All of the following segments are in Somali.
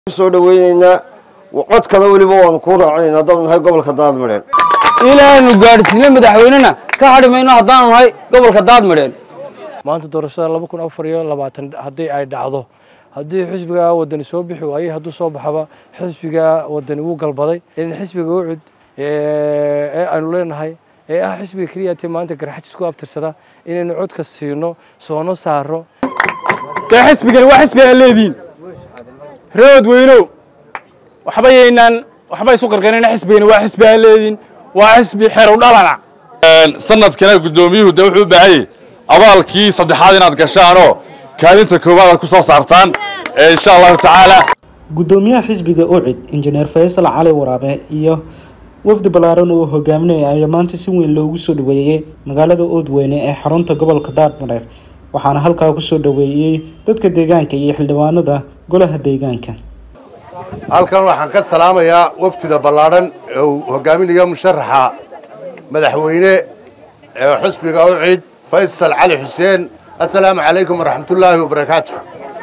soo dhaweyneynaa codkana weliba waanu kuu raacinayna haddaan nahay gobolka daadmadheen ilaanu gaadhsiine madaxweynena ka hadhi mayno haddaanu nahay gobolka daadmadheen maanta doorashada laba kun afar iyo labaatan haddii ay dhacdo haddii xisbiga wadani soo bixi waayey hadduu soo baxaba xisbiga wadani wuu galbaday in xisbiga ucud ee aynu leenahay ee ah xisbiga keliya tee maanta garxajis ku abtirsada inaynu codka siino soono saaro dee xisbigani waa xisbi aan leediin rood weynow waxba yaynaan waxba isu qarqarina xisbigani waa xisbi aan leediin waa xisbi xerow dhalana sanadkana guddoomiyuhu de wuxuu u baahan yahay abaalkii saddexaad inaad gashaanoo kaalinta koowaad aad ku soo saartaan insha allahu tacaala guddoomiyaha xisbiga ucid injineer faysal cali waraabe iyo wafdi ballaaran uu hogaaminaya ayaa maanta si weyn loogu soo dhaweeyey magaalada oodweyne ee xarunta gobolka daadmareer waxaana halkaa kusoo dhaweeyey dadka deegaanka iyo xildhibaanada golaha deegaanka halkan waxaan ka salaamayaa wafdida ballaadhan ee uu hogaaminayo musharaxa madaxweyne ee xusbiga ucid faysal cali xuseen assalaamu calaykum waraxmatullaahi wabarakaatu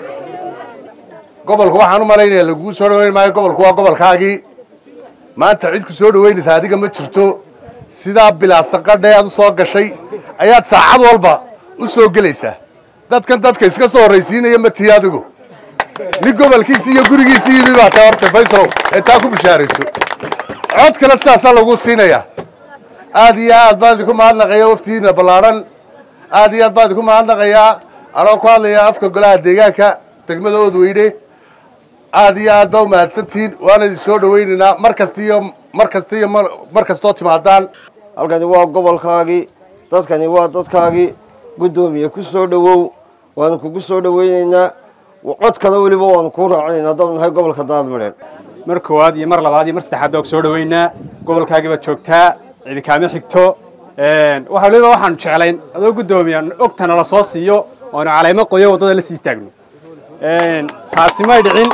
gobolka waxaan u malaynayaa laguu soo dhaweyn maayo gobolku waa gobolkaagii maanta cid ku soo dhaweynaysa adiga ma jirto sidaa bilaasanqadhe aad u soo gashay ayaad saacad walba u soo gelaysaa dadkan dadka iska soo horraysiinaya ma tihi adigu nin gobolkiisi iyo gurigiisi yimi baa ta horta faysalow ee taa ku bishaarayso cod kale sidaasaa lagu siinayaa aad iyo aad baan idinku mahadnaqaya waftidiina ballaadhan aad iyo aad baan idinku mahadnaqayaa anoo ku hadlaya afka golaha deegaanka degmada oodweyne aad iyo aad baa u mahadsantihiin waana idin soo dhawaynaynaa mar kasta iyo mar kasta iyo mar kastoo timaadaan halkani waa gobolkaagii dadkani waa dadkaagii guddoomiye ku soo dhowow waanu kugu soo dhaweyneynaa codkana weliba waanu kuu raacinayna haddaan nahay gobolka daadmadheen mar koowaad iyo mar labaad iyo mar saddexaad baa ku soo dhaweynaa gobolkaagii baad joogtaa cidi kaama xigto waxa waliba waxaanu jeclayn adoo guddoomiya ogtana la soo siiyo oonu calaymo qoyo waddada la sii istaagno taasi may dhicin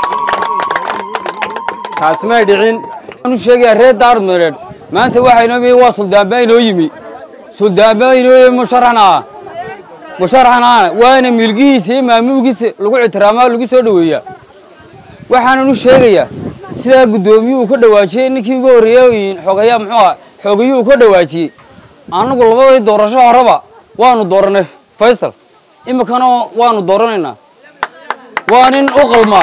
taasi may dhicin waxaanu sheegayaa reer daadmadheen maanta waxaa inoo yimi waa suldaanba inoo yimi suldaanba inoo yimi musharaxna ah musharaxna ah waana milgihiisa iyo maamuulkiisa lagu ixtiraamaa lagu soo dhoweeyaa waxaananu sheegayaa sidaa guddoomiyuhu ka dhawaajiyey ninkii ugu horreeyey xogayaa muxuu ah xoogayuhu ka dhawaajiyey annagu labadii doorasho horeba waanu dooranay faysal iminkana waanu dooranaynaa waa nin u qalmaa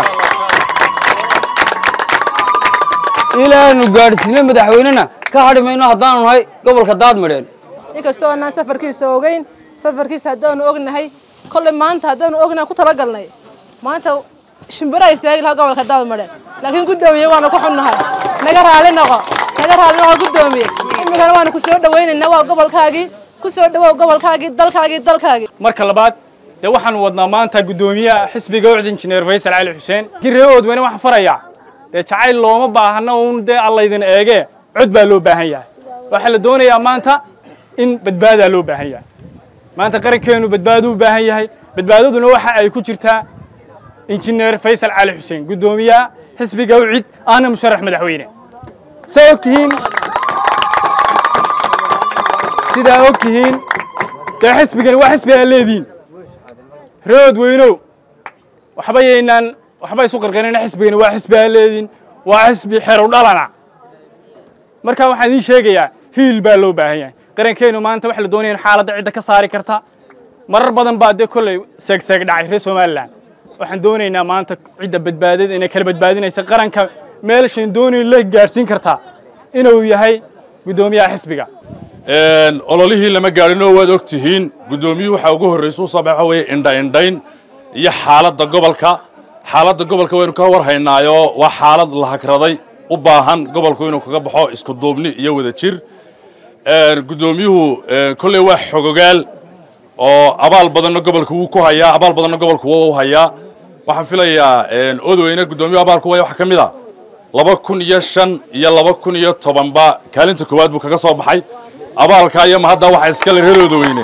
ilaanu gaadhsiine madaxweynena ka hadhi mayno haddaanu nahay gobolka daadmadheen inkastoo aanaan safarkiisa ogeyn safarkiisa haddaanu ognahay kolley maanta haddaanu ognahay ku talagalnay maanta shimbiraha istaagi lahaa gobolka daadmadheen laakiin guddoomiye waanu ku xunnahay naga raali noqo naga raali noqo guddoomiye iminkana waanu ku soo dhawaynaynaa waa gobolkaagii ku soo dhawow gobolkaagii dalkaagii dalkaagii marka labaad dee waxaanu wadnaa maanta guddoomiyaha xisbiga ucd injineer faysal cali xuseen kii reer oodweyne waxaan farayaa dee jacayl looma baahana uun dee allaydin eegee cod baa loo baahan yahay waxaa la doonayaa maanta in badbaadaa loo baahan yahay maanta qarankeenu badbaaduu u baahan yahay badbaadaduna waxa ay ku jirtaa injineer faysal cali xuseen guddoomiyaha xisbiga ucid ahna musharax madaxweyne saa og tihiin sidaa og tihiin dee xisbigani waa xisbi aan leediin rood weynow waxba yaynaan waxba isu qarqarina xisbigani waa xisbi aan leediin waa xisbi xerow dhalana markaa waxaan idiin sheegayaa hiil baa loo baahan yahay qarankeenu maanta waxa la doonaya in xaaladda cidda ka saari karta marar badan baa dee kolley seegseeg dhacay reer somalilan waxaan doonaynaa maanta cidda badbaadada inay kala badbaadinaysa qaranka meelshayn doonayn la gaadhsiin kartaa inuu yahay guddoomiyaha xisbiga ololihii lama gaadhinoo waad og tihiin guddoomiyuhu waxaa ugu horraysa u sabaxa weeye indha-indhayn iyo xaaladda gobolka xaaladda gobolka waynu ka war haynaayoo waa xaalad la hagraday u baahan gobolku inuu kaga baxo isku duubni iyo wada jir guddoomiyuhu kolley waa xogogaal oo abaal badanna gobolka wuu ku hayaa abaal badanna gobolku wuu u hayaa waxaan filayaa odweyne guddoomiyuhu abaalku waya waxaa ka mid a laba kun iyo shan iyo laba kun iyo tobanba kaalinta koowaad buu kaga soo baxay abaalkaa iyo mahadda waxaa iskale reer odweyne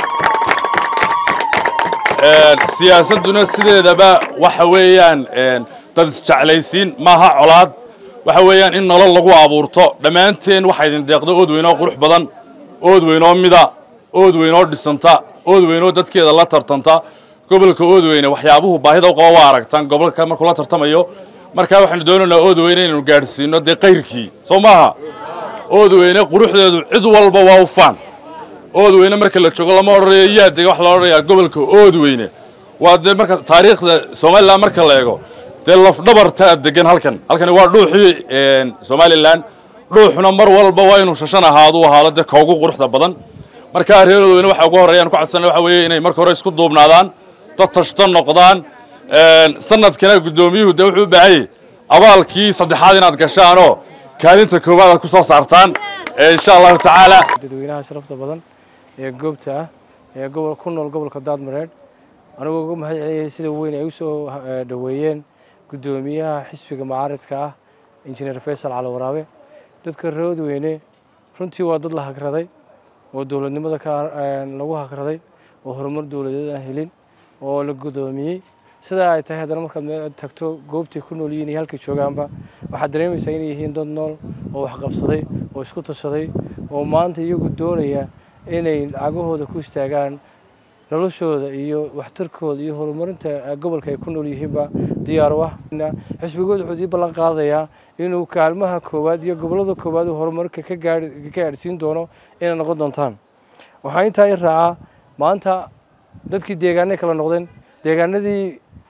siyaasadduna sideedaba waxa weeyaan dad isjeclaysiin maaha colaad waxa weeyaan in nolol lagu abuurto dhammaanteen waxaa idin deeqda oodweyn oo qurux badan oodweyn oo mida oodweyn oo dhisanta oodweyn oo dadkeeda la tartanta gobolka oodweyne waxyaabuhu baahida u qaba waa aragtaan gobolka markuu la tartamayo markaa waxaanu doonaynaa oodweyne inaynu gaadhsiino dee qayrkii soo maaha oodweyne quruxdeedu cid walba waa u faan oodweyne marka la joogo lama odhanayo yaa dega waxa la odhanayaa gobolka oodweyne waa dee marka taariikhda somalilan marka la eego dee lafdhabartaa degan halkan halkani waa dhuuxii somalilan dhuuxuna mar walba waa inuu shashan ahaado u ahaado dee ka ugu quruxda badan markaa reer oodweyne waxa ugu horreeyaan ku cadsanay waxa weeye inay marka hore isku duubnaadaan dad tashto noqdaan sanadkana guddoomiyuhu dee wuxuu u baahan yahay abaalkii saddexaad inaad gashaanoo kaalinta koowaad aad ku soo saartaan insha allahu tacaala dadweynaha sharafta badan ee goobta ah ee gobol ku nool gobolka daadmareedh anigoo uga mahad celiyay sida weyn ay u soo dhoweeyeen guddoomiyaha xisbiga macaaridka ah injineer faysal cali waraabe dadka roodweyne runtii waa dad la hagraday oo dowladnimada ka lagu hagraday oo horumar dowladeed aan helin oo la guddoomiyey sidaa ay tahay haddana markaad tagto goobtay ku nool yihiin iyo halkay joogaanba waxaad dareemaysaa inay yihiin dad nool oo waxqabsaday oo isku tashaday oo maanta iyagu doonaya inay lacagahooda ku istaagaan noloshooda iyo waxtarkooda iyo horumarinta gobolka ay ku nool yihiinba diyaar u ah xisbigooda wuxuu dii ballan qaadayaa inuu kaalmaha koowaad iyo gobollada koowaad uu horumarka ka gaari ka gaadhsiin doono inay noqon doontaan waxaa intaa i raacaa maanta dadkii deegaanay kala noqdeen deegaanadii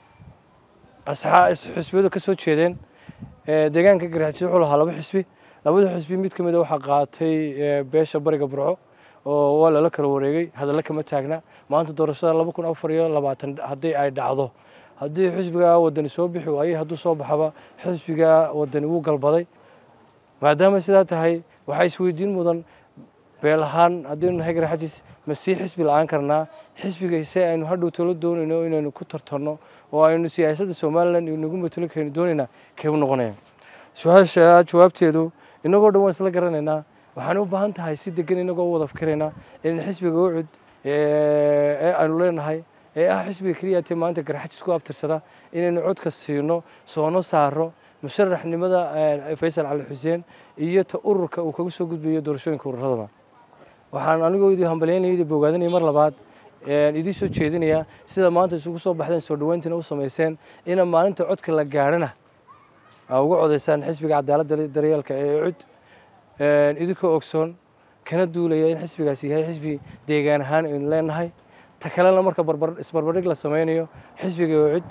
xisbiyadu ka soo jeedeen deegaanka garxajis wuxuu lahaa laba xisbi labada xisbi mid ka mid a waxaa qaatay beesha bariga burco oo waa lala kala wareegay hadalla kama taagna maanta doorashada laba kun afar iyo labaatan haddii ay dhacdo haddii xisbiga wadani soo bixi waayey hadduu soo baxaba xisbiga wadani wuu galbaday maadaama sidaa tahay waxaa isweydiin mudan beel ahaan haddaynu nahay garxajis ma sii xisbi la-aan karnaa xisbiga se aynu hadhow tolo doonayno inaynu ku tartarno oo aynu siyaasadda somalilan inagu matalo kaynu doonaynaa kee u noqonaya su-aasha jawaabteedu inagoo dhan waan isla garanaynaa waxaan u baahan tahay si degan inagoo wada fikiraynaa in xisbiga ucud ee aynu leenahay ee ah xisbiga keliya tee maanta garxajis ku abtirsada inaynu codka siino soono saaro musharaxnimada faysal cali xuseen iyo ta ururka uu kaga soo gudbayo doorashooyinka ururadaba waxaan anigoo idii hambalyaynaya idii bogaadanaya mar labaad idii soo jeedinaya sida maanta isugu soo baxdeen soo dhaweyntiina u samayseen ina maalinta codka la gaadhana aa uga codaysaan xisbiga cadaaladda daryeelka ee cud idinkoo ogsoon kana duulaya in xisbigaasi yahay xisbi deegaan ahaan aynu leenahay ta kalena marka isbarbardhig la sameynayo xisbiga cud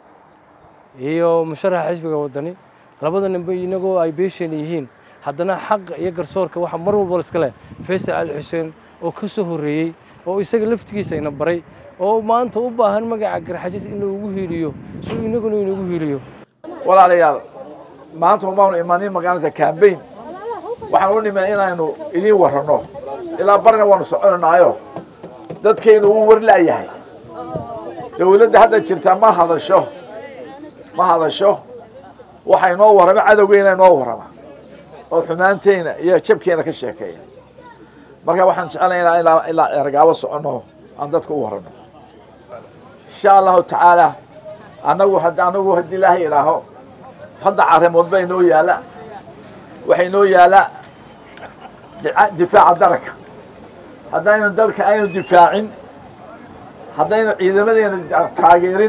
iyo musharaxa xisbiga wadani labada ninba inagoo ay beesheen yihiin haddana xaqa iyo garsoorka waxa mar walba iska leh faysal cali xuseen oo ka soo horreeyey oo isaga laftigiisa ina baray oo maanta u baahan magaca garxajis in lagu hiiliyo si inaguna inagu hiiliyo walaalayaal maanta umaanu imanin magaalada cambayn waxaan u nimay inaynu idiin warranno ilaa barina waanu soconanaayo dadkaynu uu warla'yahay dowladda hadda jirta ma hadasho ma hadasho waxa inoo warrama cadowgeyna inoo warrama oo xumaanteyna iyo jabkeena ka sheekeeya marka waxaan jecelaynaa ilaa ilaa ergaabo soconno aan dadka u warranno insha allahu tacaala annagu had anagu haddii ilaahay idhaaho hadda arrimood ba inoo yaala waxaa inoo yaala difaaca daranka haddaynu dalka aynu difaacin haddaynu ciidamadeena taageerin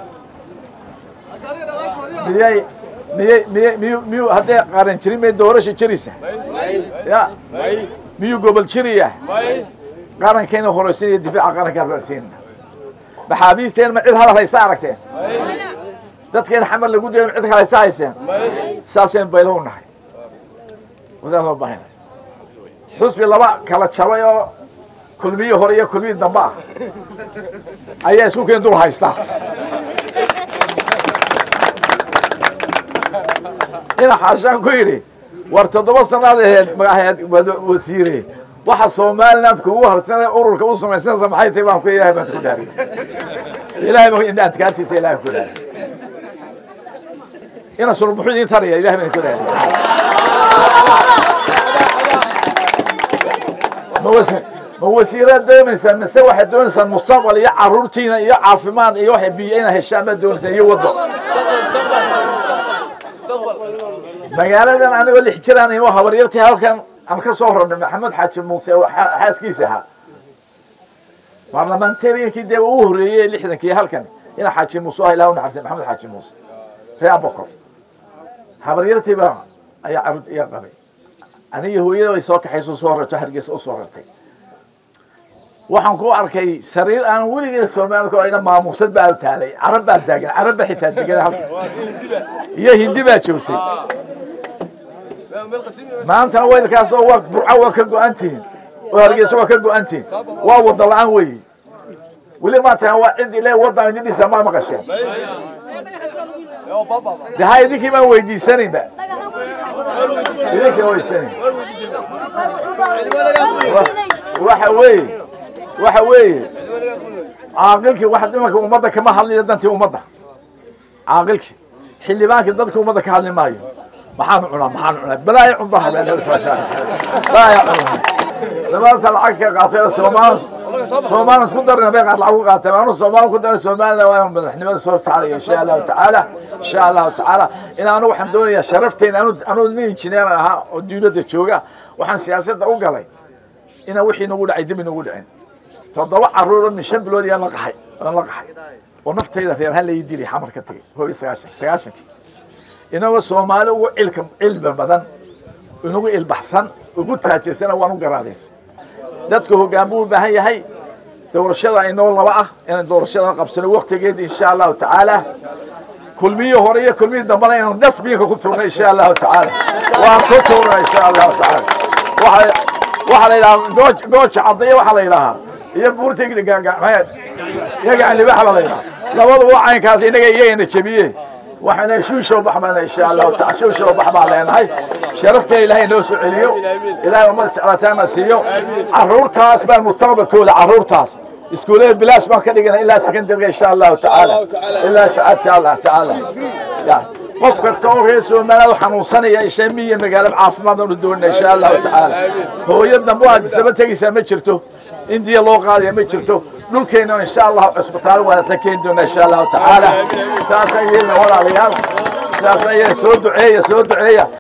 miyay miyay miyay miyu miyuu hadday qaran jirin may doorasha jiraysa ya miyuu gobol jiraya qarankayna horeysinaya difaaca qarankaan horeysinayna maxaabiisteen ma cid hadal haysa aragteen dadkeena xamar lagu dayay cid kale haysa hayseen saasaynu baylo u nahay wasaan loo baahina xusbi laba kala jabay oo kulmiyi hore iyo kulmiyi dambe ah ayaa isku keen dul haysta ina xaashaan ku yidhi war toddoba sanaad aheed magaxeed wasiire waxa somaliland kugu harsanay ururka u samaysanaysa maxay tahay baan ku ilahay baan ku daariy ilahay baa indha adkaantiisa ilahay ku daariy ina sulmuxu idiin taraya ilahay baan ku daariy ma wasi ma wasiiraad doonaysaa mise waxaad doonaysaa mustaqbal iyo caruurtiina iyo caafimaad iyo waxay biyo inaad heshaan baad doonaysaa iyo waddo magaaladan anigoo lix jiraan inuu habaryartii halkan aan ka soo rarnay maxamed xaaji muuse oo xaaskiisa ahaa baarlamentariankii dee uu horreeyey lixdankii halkan ina xaaji muuse ah ilaah u naxarsay maxamed xaaji muuse ree abokor habaryartii baa ayaa carruurta iga qabay aniga hooyada way soo kaxayso soo rarto hargeysa u soo rartay waxaan ku arkay sariir aan weligeed soomaalika ayna maamuusad baa taalay carab baa taagan carab baa xitaa degan halka iyo hindi baa joogtay maantana weydkaas oo waa burco waa ka go-an tihiin oo hargeysa waa ka go-an tihiin waa wada la-aan weeye weli maanta waa cid ile wadan idin dhisa ma maqasheen de ha idinkii baan weydiisanayba idinkii weydiisanayn waxa weeye waxa weeye caaqilkii wax imanka ummadda kama hadlayo dantii ummadda caaqilkii xildhibaankii dadka ummadda ka hadli maayo maxaanu cunaa maxaanu cunaa balaaya cunbaha balaaya cunaa labadaasa lacagta ka qaatay soomaal soomaali isku darina bay qaar lacag ku qaateen anu soomaali ku darin soomaalida waa madaxnimada soo saaraya insha allahu tacaala insha allahu tacaala in anu waxaan doonayaa sharafteyna anu anu nin injineer ahaa oo dawladda jooga waxaan siyaasadda u galay inaan wixii nagu dhacay dib inagu dhicin toddoba carruur min shan bilood iyaan la qaxay aan la qaxay oo naftayda reer ha laii dilay xamar ka tegay koob iyo sagaashan sagaashankii inagoo soomaali ugu cilka cilmi badan inagu ilbaxsan ugu taajirsana waan u garaadaysa dadka hoggaan buu u baahan yahay doorashada inoo laba ah inaan doorashada qabsano waktigeeda insha allahu tacaala kulmiyii hore iyo kulmiyii dambana inaan dhasbiinka ku turno insha allahu tacaala waan ku turna insha allahu tacaala waxa waxaa la yidhahaa gooj gooja cadaya waxaa la yidhahaa iyo buurta gaagacmeed iyaga alibaxa baa la yidhahaa labaduba caynkaas inaga iyagana jebiye waxaana shuushow bax baana insha allahu taala shuushow bax baan leenahay sharafteena ilaahay noo soo celiyo ilaahay ummad jeclataana siiyo carruurtaas baan mustaqbalkooda carruurtaas iskuullada bilaash baan ka dhigana ilaa secondariga insha allahu tacaala ilaa shacabta allah tacaala qof kasta oo reer soomaaliya u xanuunsanaya isha miya magaalo caafimaad baan u doonina insha allahu tacaala hooyo dambe aad isdaba tegaysaa ma jirto indiya loo qaadaya ma jirto dhulkeena insha allahu cisbitaalo wanaagsan keeni doona insha allahu tacaala saasaan yeelna walaalayaal saasaan yeelna soo duceeya soo duceeya